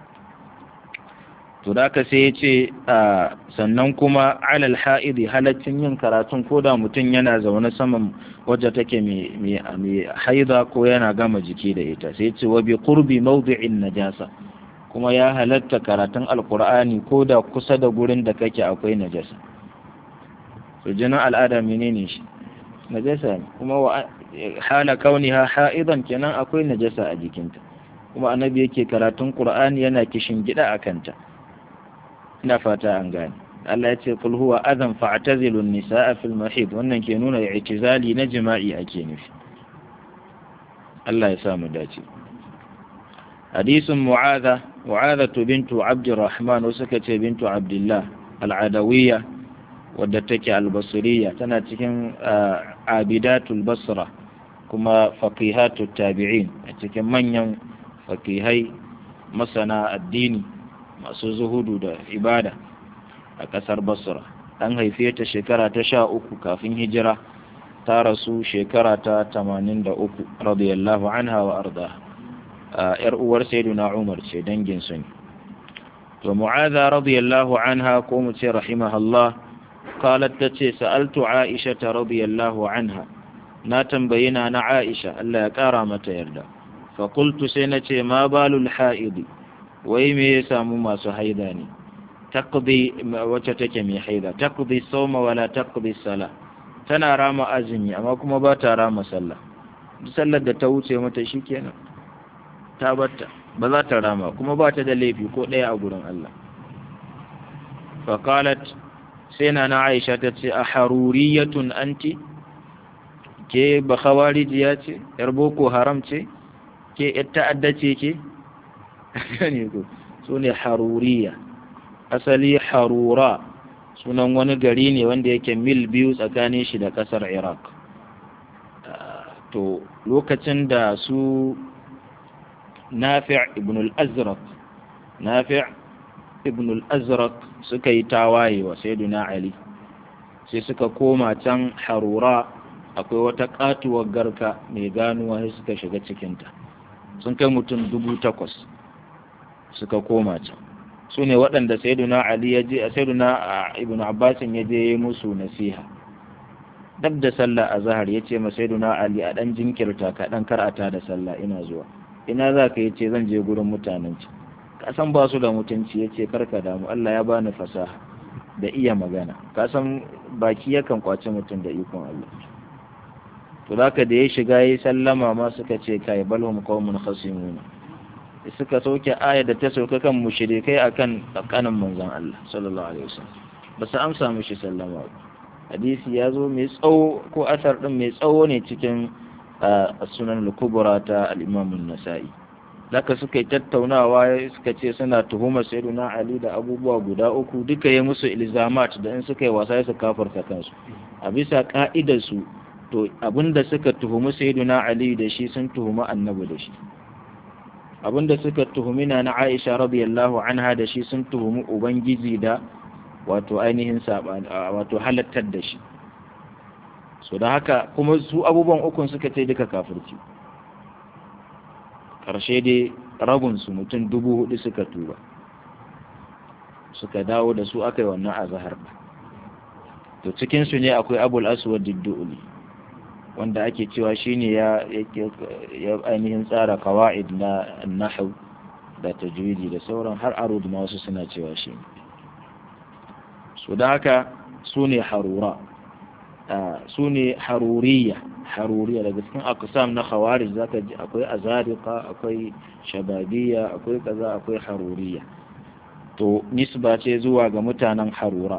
to da ka sai ya ce sannan kuma alal ha'idi halaccin yin karatun ko da mutum yana zaune saman wajen take mai haida ko yana gama jiki da ita sai ce wa bi qurbi mawdi'in najasa kuma ya halatta karatun alkur'ani ko da kusa da gurin da kake akwai najasa to jinin al'ada menene shi najasa ne kuma wa hala kauniha ha'idan kenan akwai najasa a jikinta kuma annabi yake karatun qur'ani yana kishin gida a kanta ina fata an gane Allah ya ce kul huwa adhan fa'tazilu an-nisaa fil mahid wannan ke nuna i'tizali na jima'i ake nufi Allah ya sa mu dace hadisin mu'adha mu'adha bintu abdurrahman suka ce bintu abdullah al-adawiyya wadda take al-basriya tana cikin abidatul basra kuma faqihatul tabi'in a cikin manyan fakihai masana addini masu zuhudu da ibada a ƙasar basra an haife ta shekara ta sha uku kafin hijira ta rasu shekara ta tamanin da uku radiyallahu anha wa arda yar uwar sayyiduna umar ce dangin su ne to mu'adha radiyallahu anha ko mu ce rahimahallah qalat tace sa'altu aisha radiyallahu anha na tambayi na na aisha Allah ya kara mata yarda fakultu sai na ce ma balul ha'idi wai me ya samu masu haida ne taqdi wacce take mai haida taqdi sawma wala taqdi sala tana rama azumi amma kuma ba ta rama sallah duk sallar da ta wuce mata shikenan ta batta ba za ta rama kuma ba ta da laifi ko ɗaya a gurin Allah faqalat sai na na Aisha ta ce a haruriyatun anti ke ba khawarijiya ce yar boko haram ce ke ta'adda ce ke ne ko su ne haruriya asali harura sunan wani gari ne wanda yake mil biyu tsakanin shi da kasar iraq to lokacin da su nafi' ibn al-azraq nafi' ibn al-azraq suka yi tawaye wa sayyiduna ali sai suka koma can harura akwai wata katuwar garka mai ganuwa sai suka shiga cikinta sun kai mutum dubu takwas suka koma can su ne waɗanda sayyiduna ali ya je sayyiduna ibn abbasin ya je musu nasiha dab da sallah a zahar ya ce ma sayyiduna ali a ɗan jinkirta ka ɗan karata da sallah ina zuwa ina za ka yi ce zan je gurin mutanen ci kasan ba su da mutunci ya ce karka damu allah ya bani fasaha da iya magana kasan baki yakan kwaci mutum da ikon allah to zaka da ya shiga ya sallama ma suka ce kai balhum qaumun khasimuna suka sauke aya da ta sauka kan mushrikai akan tsakanin manzon Allah sallallahu alaihi wasallam ba su amsa mishi sallama ba hadisi ya zo mai tsawo ko asar din mai tsawo ne cikin sunan al-kubra ta al-imam an-nasa'i zaka suka yi tattaunawa suka ce suna tuhumar sayyiduna ali da abubuwa guda uku duka ya musu ilzamat da in suka yi wasa su kafarta kansu a bisa ka'idar su to abinda suka tuhumi sayyiduna ali da shi sun tuhumi annabi da shi abinda suka tuhumi na na aisha radiyallahu anha da shi sun tuhumi ubangiji da wato ainihin sabani wato halattar da shi so da haka kuma su abubuwan ukun suka ce duka kafirci karshe dai rabin su mutum dubu hudu suka tuba suka dawo da su aka yi wannan azahar to cikinsu ne akwai abul aswad diddu'uli wanda ake cewa shine ya ya ainihin tsara qawaid na nahw da tajwidi da sauran har arud ma wasu suna cewa shi so da haka su ne harura su ne haruriya haruriya daga cikin akusam na khawarij zaka ji akwai azariqa akwai shababiyya akwai kaza akwai haruriya to nisba ce zuwa ga mutanen harura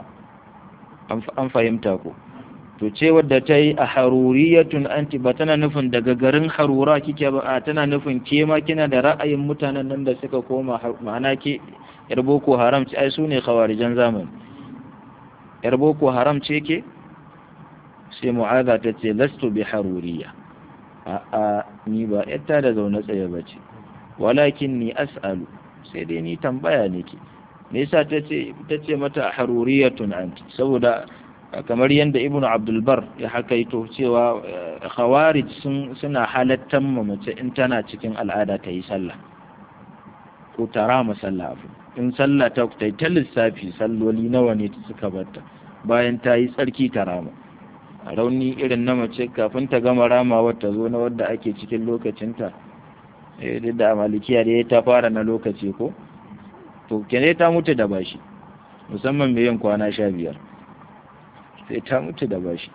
an fahimta ko to ce wadda ta yi a haruriyatun anti ba tana nufin daga garin harura kike ba a tana nufin ke ma kina da ra'ayin mutanen nan da suka koma ma'ana ke yar boko haram ce ai su ne khawarijan zamani yar boko haram ce ke sai mu'aza ta ce lastu bi haruriya a a ni ba yatta da zaune tsaye ba ce walakin ni as'alu sai dai ni tambaya nake me yasa ta ce ta ce mata haruriyatun anti saboda kamar yadda ibn abdulbar ya hakaito cewa khawarij suna halattan mace in tana cikin al'ada ta yi sallah ko ta rama sallah abu in sallah ta ta ta lissafi salloli nawa ne ta suka batta bayan ta yi tsarki ta rama a rauni irin na mace kafin ta gama ramawa ta zo na wadda ake cikin lokacinta duk da malikiya da ta fara na lokaci ko to kene ta mutu da bashi musamman mai yin kwana sha biyar sai ta mutu da bashi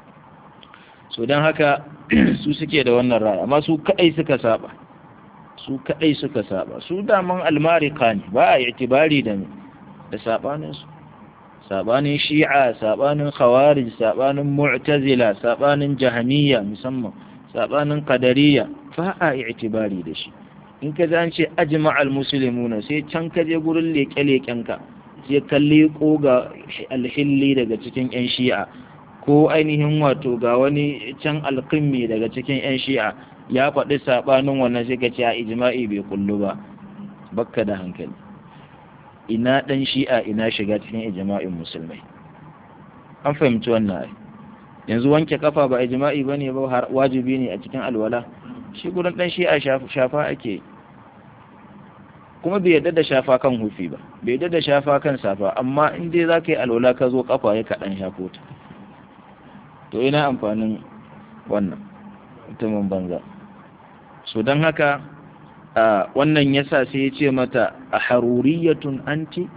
so don haka su suke da wannan ra'ayi amma su kadai suka saba su kadai suka saba su daman almarika ne ba a itibari da da sabanin su sabanin shi'a sabanin khawarij sabanin mu'tazila sabanin jahamiyya musamman sabanin qadariyya ba a itibari da shi in ka an ce ajma'al muslimuna sai can ka je gurin leke-leken ka sai kalli ko ga alhilli daga cikin 'yan shi'a ko ainihin wato ga wani can alkimmi daga cikin 'yan shi'a ya faɗi saɓanin wannan sai ka ce a ijma'i bai kullu ba bakka da hankali ina ɗan shi'a ina shiga cikin ijma'in musulmai an fahimci wannan ai yanzu wanke kafa ba ijma'i ba ne ba wajibi ne a cikin alwala shi gurin ɗan shi'a shafa ake kuma bai yadda da shafa kan hufi ba bai yadda da shafa kan safa amma in dai za ka yi alwala ka zo kafa ya kaɗan shafo ta to ina amfanin wannan mutumin banza so don haka wannan yasa sai ya ce mata a haruriyatun anti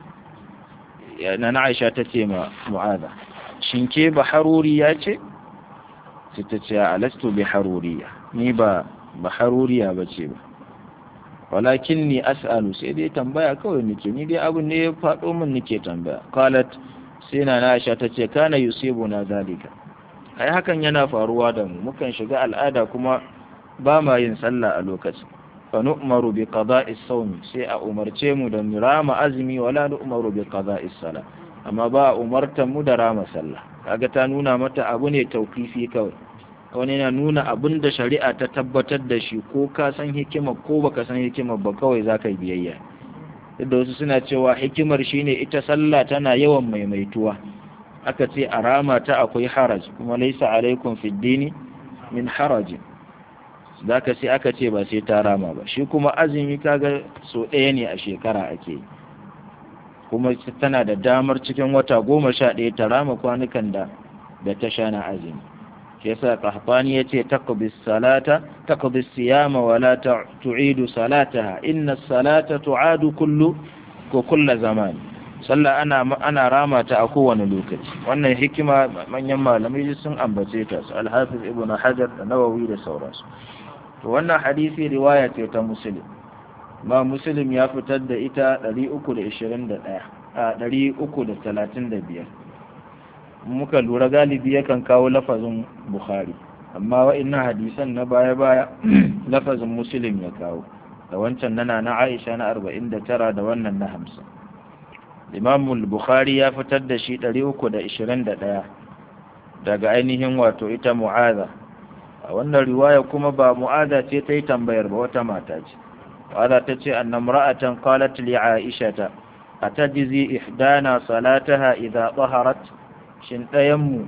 na na aisha ta ce ma mu'aza shin ke ba haruriya ce sai ta ce alastu bi haruriya ni ba ba haruriya ba ce ba walakin ni as'alu sai dai tambaya kawai nake ni dai abin ne ya faɗo min nake tambaya qalat sai na Aisha ta ce kana yusibuna zalika ai hakan yana faruwa da mu mukan shiga al'ada kuma ba ma yin sallah a lokacin fa nu'maru bi qada'i sawmi sai a umarce mu da mu rama azumi wala nu'maru bi qada'i salah amma ba a umartan mu da rama sallah kaga ta nuna mata abu ne tauqifi kawai wani yana nuna abin da shari'a ta tabbatar da shi ko ka san hikimar ko baka san hikimar ba kawai za ka yi biyayya da wasu suna cewa hikimar shine ita sallah tana yawan maimaituwa aka ce a rama ta akwai haraj kuma laisa alaikum fid dini min harajin zaka sai aka ce ba sai ta rama ba shi kuma azumi kaga so ɗaya ne a shekara ake yi kuma tana da damar cikin wata goma sha ɗaya ta rama kwanukan da da ta sha na azumi shi yasa qahtani yace taqbi salata taqbi siyama wa la tu'idu salataha inna salata tu'adu kullu ko kullu zaman sallah ana ana rama ta a kowane lokaci wannan hikima manyan malamai sun ambace ta su al-hafiz ibn hajar da nawawi da sauransu to wannan hadisi riwaya ce ta muslim ma muslim ya fitar da ita 321 a 335 muka lura galibi yakan kawo lafazin bukhari amma wa'innan hadisan na baya-baya lafazin muslim ya kawo da wancan nana na aisha na 49 da wannan na 50 imamul bukhari ya fitar da shi 321 daga ainihin wato ita mu'aza a wannan riwaya kuma ba mu'aza ce ta yi tambayar ba wata mata ce mu'aza ta ce annam ra'atan qalat li aisha ta atajzi ihdana salataha idha taharat shin ɗayanmu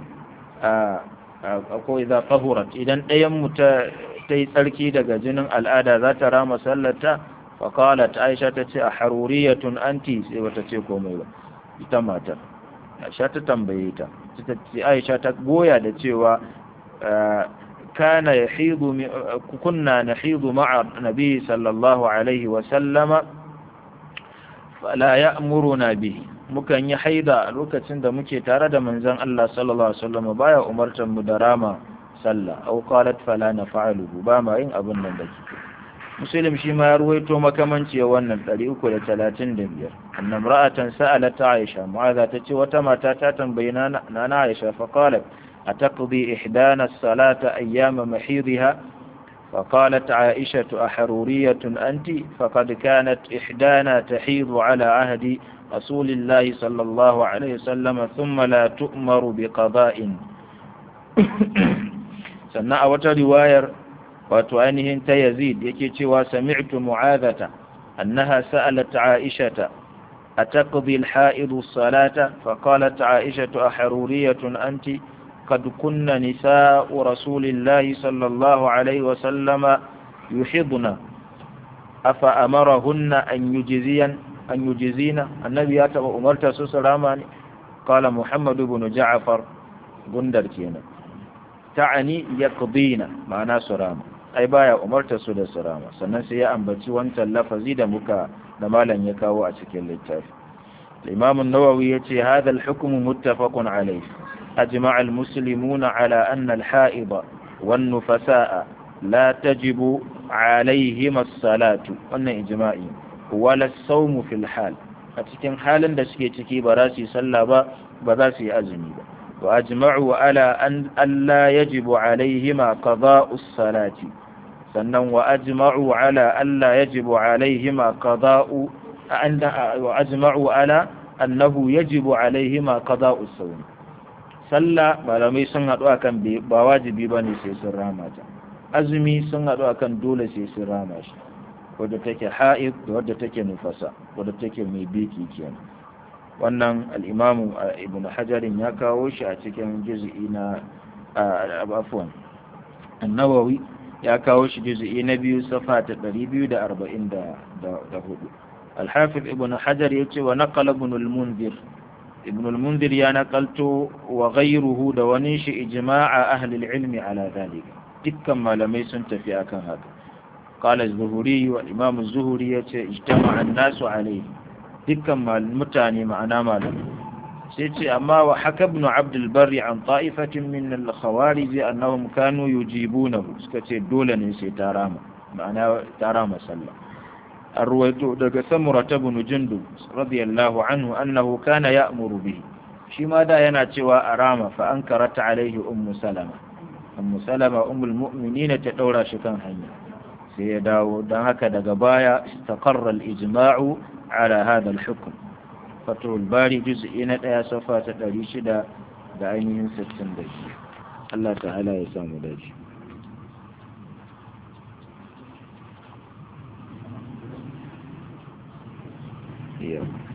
ko idza tahurat idan ɗayanmu ta ta yi tsarki daga jinin al'ada za ta rama sallata fa qalat aisha ta ce a haruriyatun anti sai wata ce komai ba ita matar aisha ta tambaye ta ta ce aisha ta goya da cewa kana yahidu kunna nahidu ma'a nabi sallallahu alaihi wa sallama fala ya'muruna bihi mukan yi haida a lokacin da muke tare da manzon Allah sallallahu alaihi wasallam baya umartar mu da rama sallah aw qalat fala naf'aluhu ba ma yin abin nan da kike muslim shi ma ya ruwaito makamanci wannan 335 annam ra'atan sa'alat aisha mu'adha tace wata mata ta tambayi nana aisha fa qalat ataqdi ihdana as-salata ayyama mahidha فقالت عائشة أحرورية أنت فقد كانت إحدانا تحيض على عهد رسول الله صلى الله عليه وسلم ثم لا تؤمر بقضاء سنة رواية وتؤنه يزيد يكي وسمعت معاذة أنها سألت عائشة أتقضي الحائض الصلاة فقالت عائشة أحرورية أنت قد كن نساء رسول الله صلى الله عليه وسلم يحضن أفأمرهن أن يجزين أن يجزين النبي أتبع أمرت سسرامان قال محمد بن جعفر بندر كينا تعني يقضين معنا سراما أي بايا أمرت سود سراما سنسي أنبتي وانت اللفظي دمك دمالا يكاو أتكين للتاف الإمام النووي يتي هذا الحكم متفق عليه أجمع المسلمون على أن الحائض والنفساء لا تجب عليهما الصلاة وأن إجماعي ولا الصوم في الحال أتكن حالا دسكي تكي براسي صلى براسي أزمي وأجمعوا على أن ألا يجب عليهما قضاء الصلاة sannan wa ajma'u ala alla yajibu alaihima qada'u wa ajma'u ala annahu yajibu alaihima qada'u sawm sallah malamai sun haɗu akan ba wajibi ba ne sai sun rama ta azumi sun haɗu akan dole sai sun rama shi wadda take ha'id da wadda take nufasa wadda take mai biki kenan wannan al'imamu ibn hajarin ya kawo shi a cikin juz'i na abuwan annawawi ya kawo shi juz'i na biyu safa ta 244 الحافظ ابن حجر يتي ونقل ابن المنذر ابن المنذر يا نقلت وغيره دونيش إجماع أهل العلم على ذلك دكا ما لم يسنت في أكن هذا قال الزهري والإمام الزهري اجتمع الناس عليه دكا ما المتاني معنا ما لم سيتي أما وحكى ابن عبد البر عن طائفة من الخوارج أنهم كانوا يجيبونه سكتي دولا نسي تاراما معناه تاراما سلم الرويت دغ سمرة بن جندب رضي الله عنه أنه كان يأمر به shi ma da yana cewa a rama fa an karata alaihi ummu salama ummu salama ummul mu'minin ta daura shi kan hanya sai ya dawo don haka daga baya istaqarra al-ijma'u ala hada al-hukm fatul bari juz'i na daya safa ta 600 da ainihin 62 Allah ta'ala ya samu dace Yeah.